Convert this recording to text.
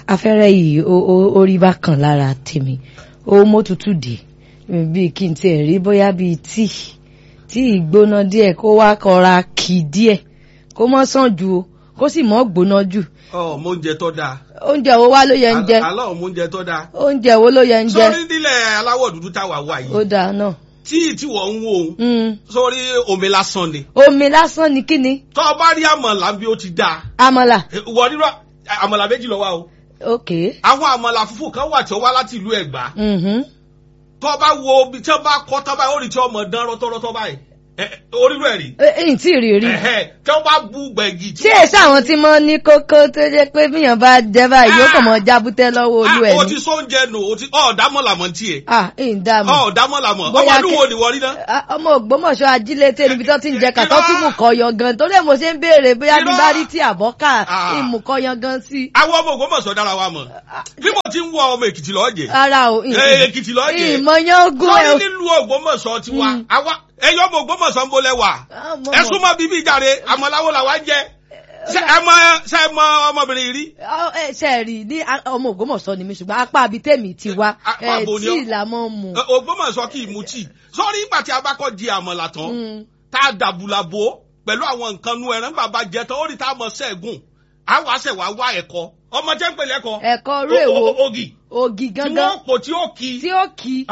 afẹ́rẹ́ yìí ó- ó ó rí bákan lára tèmi ó mọ́ tútù dé bíi kí n tiẹ̀ rí bóyá bíi tíì tíì gbóná díẹ̀ kó wá kọra kì díẹ̀ kó mọ́ sàn ju o kó sì mọ́ gbóná jù ọ mo oúnjẹ tó dáa oúnjẹ wo wá ló yẹ ń jẹ alọ́ mo oúnjẹ tó dáa oúnjẹ wo ló yẹ ń jẹ sórí nílẹ̀ aláwọ̀ dúdú táwa wà ó yìí dáa náà tíì tí wọ́n ń wò ó Mm. sórí omi lásán ni omi lásán ni kí ni tó o bá rí àmàlà bí ó ti dáa àmàlà wọ́n nírọ̀ àmàlà méjì ló wà o ok àwọn àmàlà funfun kan wà tí ó wá láti ìlú Ẹ̀gbá mhm. tó o bá wo ibi tí wọ́n bá kọ́ tó báyìí ó rí tí ọmọ dán rọ́tọ́rọ́tọ́ báyìí ẹ, ẹ, orírò ẹ̀ rí Ẹ- ẹ̀yìn tí ì rí rí Ẹ̀hẹ́, tí wọ́n bá bu gbẹ̀gì tí tí èsì àwọn tí mo ní kókó tó jẹ́ pé bíyàn bá jẹ báyìí yóò kàn mọ́ jábútẹ́ lọ́wọ́ olú ẹ̀ Ah, o ni ti sóúnjẹ nù o ti ọ̀ dámọ̀là mọ̀ tiẹ̀ ah ẹ̀yìn dààmú ọ̀ dámọ̀là mọ̀ ọmọ Bóyá ọdún kẹ- wo ni wọ́n rí náà. Ah, ọmọ Ògbómọ̀ṣọ́ ajílété níbi tó ti ń jẹ Irọ́. kàtọ́tùmù kọyọ gan torí ẹ̀ mo ṣe ń béèrè bóyá bí Irọ́. bá rí tí àbọ́kà Ah. ìmùkọyọ gan sí. àwọn ọmọ Ògbómọ̀ṣọ́ dára wa mọ̀ bí mo ti ń wọ ọmọ Èkìtì lọ́ọ́ jẹ ara o Eh, Èkìtì lọ́ọ́ jẹ ìmọ̀yán ogún ẹ̀ lórí nílùú Ògbómọ̀ṣọ́ ti wá Mm. àwa ẹyọ ọmọ Ògbómọ̀ṣọ́ ń bolẹ̀ wà ẹ súnmọ́ bíbí ìjàre àmọ́láwó làwa ń jẹ ṣe ẹ mọ ṣe ẹ mọ ọmọbìnrin yìí rí. ṣe rí ní a- ọmọ Ògbómọ̀ṣọ́ ni mi ṣùgbọ́n apá abi tèmi ti wá Apá ẹ̀ bo ni tí ọ? ìlà mọ́ mu. Ẹ, Ògbómọ̀ṣọ́ kì í mu tíì sọ́rí ìgbà tí a bá kọ́ di àmọ̀là tán Mm. tá a dàbùlà bò ó pẹ̀lú àwọn nǹkan nu ẹran bàbá jẹ tán ó rí tá a mọ̀ sẹ́ẹ̀gùn á wàá sẹ̀ wá wá ẹ̀kọ́ ọmọ jẹ́ ń pèlè ẹ̀kọ́ ẹ̀kọ́ rú èwo O- o- o- ògì ògì tí gangan wọ́n pò tí ó kì í tí ó kì í